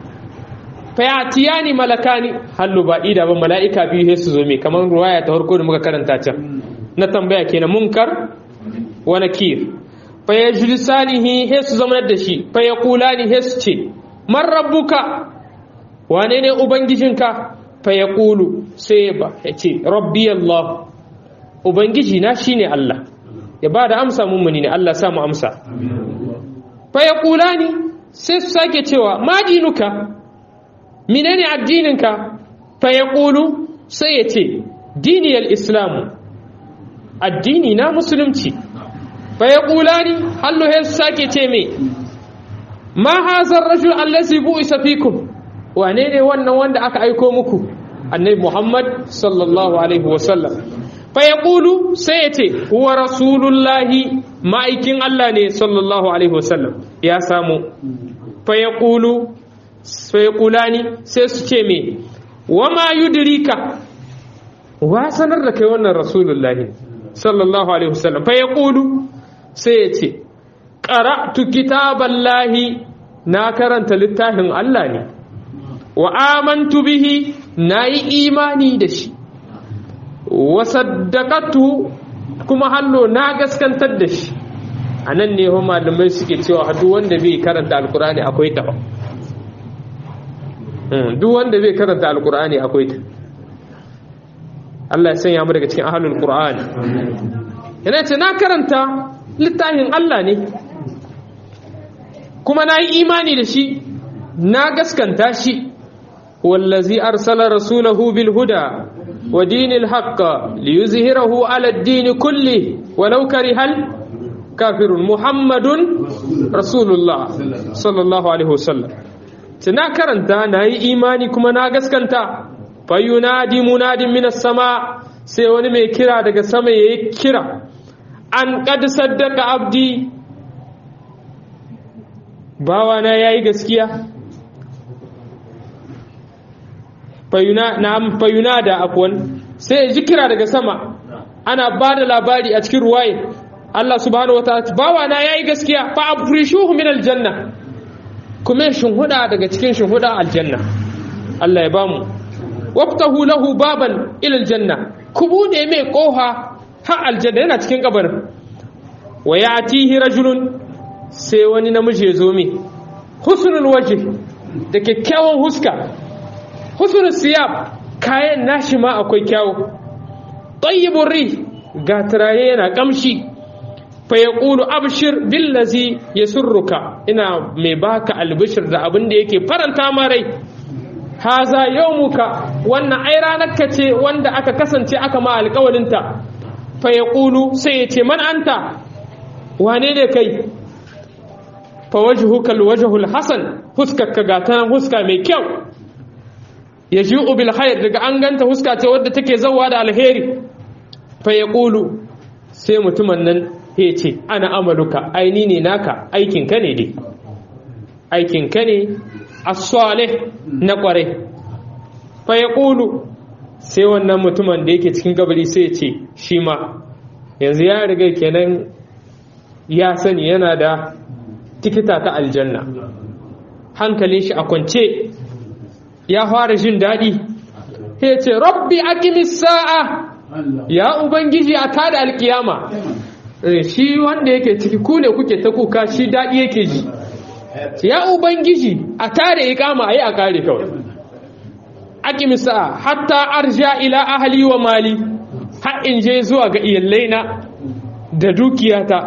[SPEAKER 1] fayatiyani malakani hallu ba ida ba mala'ika biyu sai su zo mai kamar ruwaya ta farko da muka karanta can na tambaya kenan munkar wa nakir fa yajlisanihi sai su zama da shi fa yaqulani sai su ce man rabbuka wane ne ubangijinka fa yaqulu sai ba ya ce rabbi allah ubangiji na shine allah ya ba da amsa mummuni ne allah sa mu amsa fa yaqulani sai su sake cewa ma dinuka menene addininka fa ya ƙulu sai ya ce diniyar islamu addini na musulunci fa ya ƙula ni halluhe su sake ce mai ma hazar rajul allazi bu'isa fikum wane ne wannan wanda aka aiko muku annabi muhammad sallallahu alaihi wasallam fa ya ƙulu sai ya ce huwa rasulullahi ma'aikin allah ne sallallahu alaihi wasallam ya samu fa ya ƙulu sai kulani sai su ce me wama yudrika wa sanar da kai wannan rasulullahi sallallahu alaihi wasallam fa yaqulu sai ya ce qara'tu kitaballahi na karanta littafin Allah ne wa amantu bihi nayi imani da shi wa saddaqatu kuma hallo na gaskantar da shi anan ne ho malamai suke cewa duk wanda bai karanta alkur'ani akwai ta duk wanda bai karanta alkur'ani akwai ta Allah ya sanya mu daga cikin ahlul qur'ani yana ce na karanta littafin Allah ne kuma na yi imani da shi na gaskanta shi wallazi arsala rasulahu bil huda wa dinil haqq liyuzhirahu ala ad-din kulli walau karihal kafirun muhammadun rasulullah sallallahu alaihi wasallam tana karanta na yi imani kuma na gaskanta fayunadi munadin minas sama sai wani mai kira daga sama yayi kira an qad saddaka abdi bawana yayi gaskiya fayuna na'am fayunada afwan sai ji kira daga sama ana bada labari a cikin ruwaye Allah subhanahu wataala bawana yayi gaskiya fa afrishuhu min aljanna kuma shinhuda daga cikin shinhuda aljanna Allah ya bamu waftahu lahu baban ila aljanna ku bude mai koha har aljanna yana cikin kabarin wa yatihi rajulun sai wani namiji ya zo mai husnul waje da kyakkyawan huska husnul siyab kayan nashi ma akwai kyawu tayyibur ri ga taraye yana kamshi fa yaqulu abshir billazi yasurruka ina mai baka albishir da abin da yake faranta ma rai haza yawmuka wannan ai ranar ka ce wanda aka kasance aka ma alƙawarinta fa yaqulu sai ya ce man anta wane ne kai fa wajhuka alwajhul hasan huskaka ga ta huska mai kyau yaji'u bil khair daga an ganta huska ce wadda take zawa da alheri fa yaqulu sai mutumin nan ya ce ana amaluka aini ne naka aikin ka ne dai aikin ka ne as-salih na kware fa yaqulu sai wannan mutumin da yake cikin gabari sai ya ce shi ma yanzu ya riga kenan ya sani yana da tikita ta aljanna hankalin shi a kwance ya fara jin daɗi ya ce rabbi aqimis sa'a ya ubangiji a tada alkiyama shi wanda yake ciki ku ne kuke ta kuka shi daɗi yake ji ya ubangiji a tada iqama ayi a kare kawai aqimis sa'a hatta arja ila ahli wa mali har in je zuwa ga iyalaina da dukiyata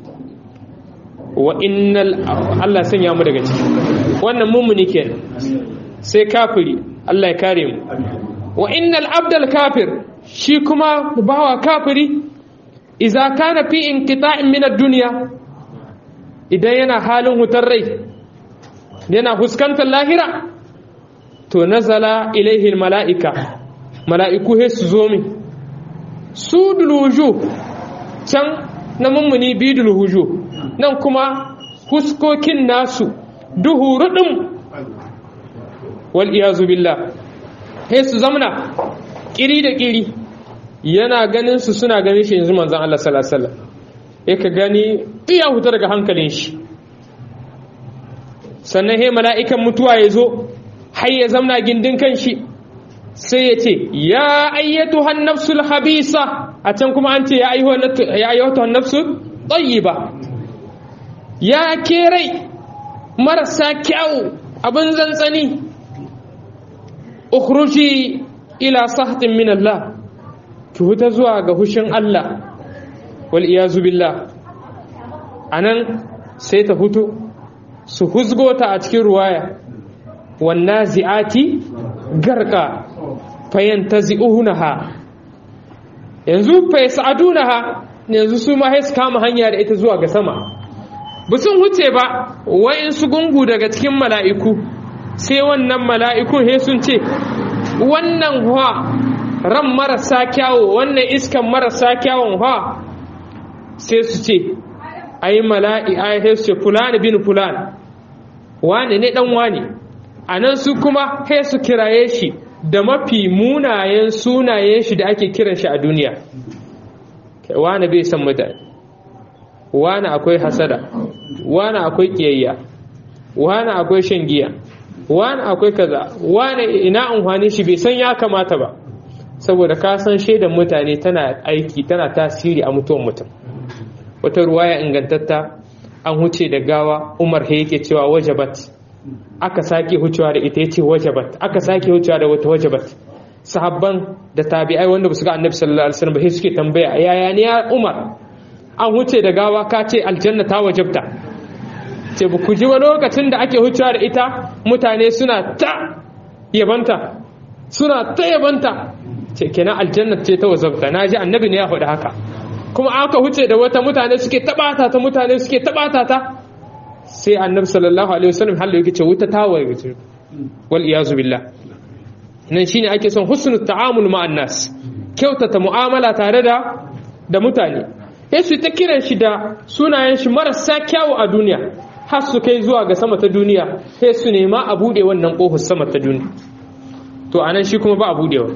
[SPEAKER 1] wa innal Allah sanya mu daga ciki wannan mummuni kenan sai kafiri Allah ya kare mu wa innal abdal kafir shi kuma bawa kafiri idza kana fi inqita'in min ad-dunya idan yana halin hutar rai yana fuskantar lahira to nazala ilaihi mala'ika mala'iku he su zo min sudul wujuh can na mummuni bidul wujuh nan kuma huskokin nasu duhu rudin wal iyazu billah he su zamna kiri da kiri yana ganin su suna ganin shi yanzu manzon Allah sallallahu alaihi wasallam ka gani iya huta daga hankalin shi sannan he mala'ikan mutuwa ya zo har ya zamna gindin kan shi sai ya ce ya ayyatu hannafsul habisa a can kuma an ce ya ayyatu hannafsul tayyiba ya ke rai marasa kyau abin zantsani ukhruji ila sahtin min Allah ki huta zuwa ga hushin Allah wal iyazu billah anan sai ta hutu su huzgota a cikin ruwaya wan nazi'ati garqa fayantazi'unaha yanzu fa yas'adunaha yanzu su ma sai su kama hanya da ita zuwa ga sama ba sun huce ba su gungu daga cikin mala'iku sai wannan mala'ikun he sun ce wannan huwa ran marasa kyawo wannan iskan marasa kyawon huwa sai su ce ai mala'i ai he su ce fulani bin fulani wane ne dan wane a nan su kuma he su kiraye shi da mafi munayen sunayen shi da ake kiran shi a duniya wane bai san mutane wane akwai hasada wani akwai kiyayya wani akwai shan giya wani akwai kaza wani ina amfani shi bai san ya kamata ba saboda ka san shaidan mutane tana aiki tana tasiri a mutuwan mutum wata ruwaya ingantatta an huce da gawa umar he yake cewa wajabat aka sake hucewa da ita yace wajabat aka sake hucewa da wata wajabat sahabban da tabi'ai wanda ba su ga annabi sallallahu alaihi wasallam ba suke tambaya yaya ne ya umar an huce da gawa ka ce aljanna ta wajabta ce ba ku ji wa lokacin da ake hucewa da ita mutane suna ta yabanta suna ta yabanta ce kenan aljanna ce ta wajabta na ji annabi ne ya faɗi haka kuma aka huce da wata mutane suke tabata ta mutane suke tabata ta sai annabi sallallahu alaihi wasallam hallo yake ce wuta ta waje wal iyazu billah nan shine ake son husnul ta'amul ma'an nas kyautata mu'amala tare da da mutane sai su ta kiran shi da sunayen shi marasa kyawu a duniya har su kai zuwa ga sama ta duniya sai su nema a bude wannan kofar sama ta duniya to anan shi kuma ba a budewa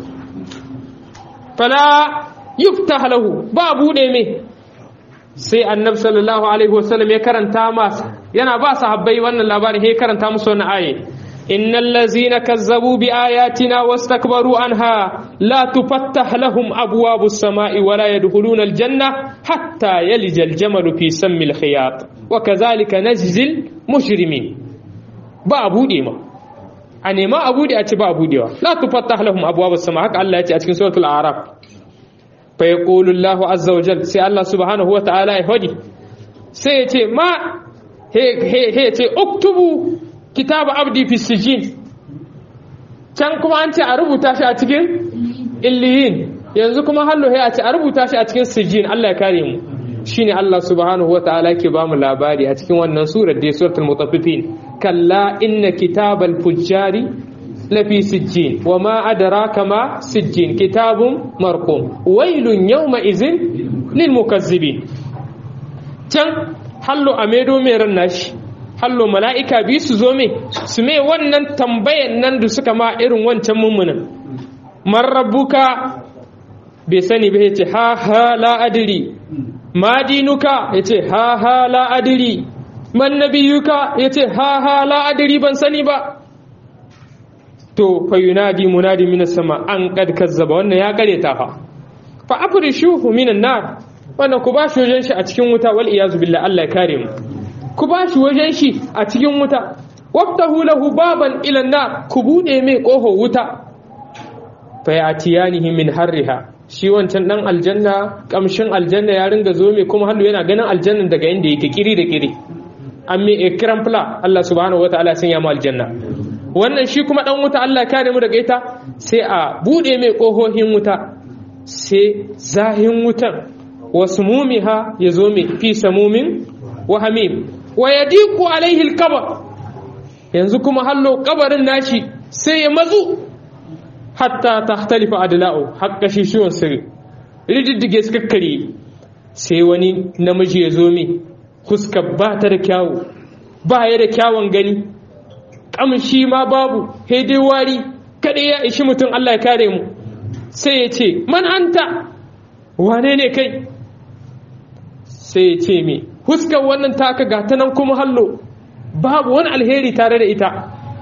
[SPEAKER 1] fala yuftah lahu ba bude me sai annabi sallallahu alaihi wasallam ya karanta masa yana ba sahabbai wannan labarin ya karanta musu wannan aye innal ladzina kazzabu bi ayatina wastakbaru anha la tufattah lahum abwabus samai wa la yadkhuluna aljanna hatta yalija aljamalu fi sammil khiyat wa kadhalika najzil mujrimin ba bude ma a nema a bude a ci ba budewa la tufattah lahum abwabus sama haka Allah ya ce a cikin suratul a'raf fa yaqulu Allah azza wa jalla sai Allah subhanahu wa ta'ala ya hadi sai ya ce ma he he he ce uktubu kitab abdi fi sijin can kuma an ce a rubuta shi a cikin illiyin yanzu kuma hallo he a ce a rubuta shi a cikin sijin Allah ya kare mu shine Allah subhanahu wa ta'ala yake ba mu labari a cikin wannan surar da suratul mutaffifin kalla inna kitabal fujjari lafi sijjin wa ma adraka ma sijjin kitabun marqum wailun yawma izin lil mukazzibin can hallo a medo mai ran nashi hallo mala'ika bi su zo me su me wannan tambayan nan da suka ma irin wancan mummunan man rabbuka bai sani ba yace ha ha la adri ma dinuka yace ha ha la adri man nabiyuka yace ha ha la adri ban sani ba to fa yunadi munadi minas sama an kad kazzaba wannan ya kare ta fa fa afrishuhu minan nar wannan ku bashi wajen shi a cikin wuta wal iyazu billah Allah ya kare mu ku bashi wajen shi a cikin wuta waftahu lahu baban ila nar ku bude mai koho wuta fa yatiyanihi min harriha shi wancan dan aljanna kamshin aljanna ya ringa zo mai kuma hannu yana ganin aljannan daga inda yake kiri da kiri an mai ikram fla Allah subhanahu wataala sun ya mu aljanna wannan shi kuma dan wuta Allah kare mu daga ita sai a bude mai kohohin wuta sai zahin wutan wasmumiha ya zo mai fi samumin wa hamim wa yadiqu alaihi alqabr yanzu kuma hallo kabarin nashi sai ya matsu hatta tahtalifa adla'u hakka shi shiwon sirri rididdige suka kare sai wani namiji ya zo mai huska ba ta da kyawu ba ya da kyawun gani kamshi ma babu dai wari kada ya ishi mutum Allah ya kare mu sai ya ce man anta wane ne kai sai ya ce me huskar wannan taka gata nan kuma hallo babu wani alheri tare da ita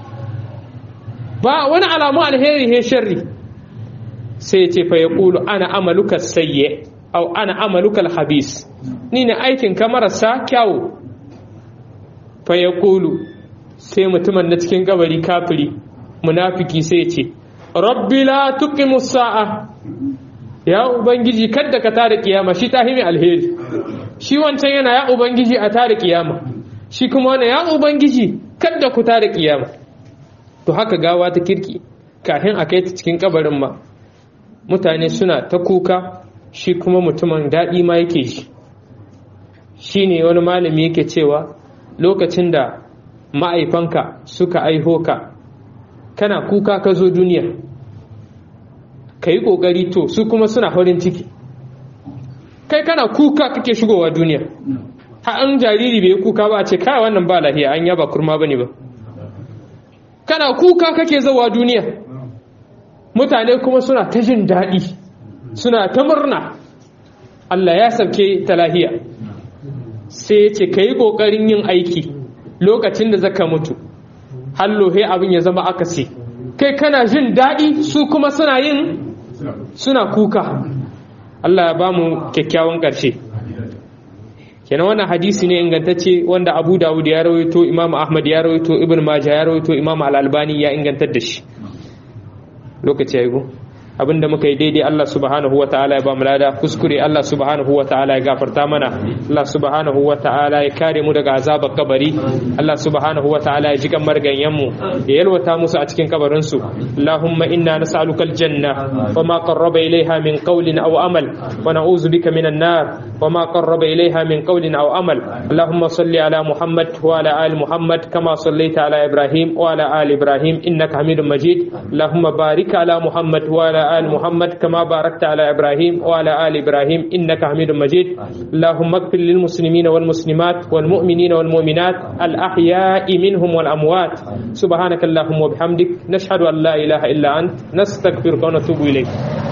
[SPEAKER 1] ba wani alamu alheri he sharri sai ya ce fa ya kulu ana amaluka sayye au ana amaluka alhabis ni ne aikin ka marasa kyawu fa ya kulu sai mutumin na cikin kabari kafiri munafiki sai ya ce rabbi la tuqimu sa'a ya ubangiji kadda ka tada kiyama shi tahimi alheri shi wancan yana ya ubangiji a tada kiyama shi kuma wannan ya ubangiji kadda ku tada kiyama to haka gawa ta kirki kafin a kai ta cikin kabarin ma mutane suna ta kuka shi kuma mutumin daɗi ma yake shi shi ne wani malami yake cewa lokacin da ma'aifanka suka aiho ka kana kuka ka zo duniya ka yi ƙoƙari to su kuma suna farin ciki kai kana kuka kake shigowa duniya ha an jariri bai kuka ba a ce kai wannan ba lahiya an yaba kurma bane ba kana kuka kake zawa duniya mutane kuma suna ta jin daɗi suna ta murna Allah ya sauke ta lahiya sai ya ce ka yi ƙoƙarin yin aiki lokacin da zaka mutu hallohe abin ya zama akasi kai kana jin daɗi su kuma suna yin suna kuka Allah ya ba mu kyakkyawan ƙarshe kenan wannan hadisi ne ingantacce wanda Abu Dawud ya rawaito Imam Ahmad ya rawaito Ibn Majah ya rawaito Imam Al-Albani ya ingantar da shi lokaci ya yi abinda muka yi daidai Allah subhanahu wa ta'ala ya ba mu lada kuskure Allah subhanahu wa ta'ala ya gafarta mana Allah subhanahu wa ta'ala ya kare mu daga azabar kabari Allah subhanahu wa ta'ala ya jikan marganyen mu ya yalwata musu a cikin kabarin su Allahumma inna nas'aluka aljanna wa ma qarraba ilayha min qawlin aw amal wa na'udzu bika minan nar wa ma qarraba ilayha min qawlin aw amal Allahumma salli ala Muhammad wa ala ali Muhammad kama sallaita ala Ibrahim wa ala ali Ibrahim innaka Hamidum Majid Allahumma barik ala Muhammad wa ala آل محمد كما باركت على إبراهيم وعلى آل إبراهيم إنك حميد مجيد اللهم اغفر للمسلمين والمسلمات والمؤمنين والمؤمنات الأحياء منهم والأموات سبحانك اللهم وبحمدك نشهد أن لا إله إلا أنت نستغفرك ونتوب إليك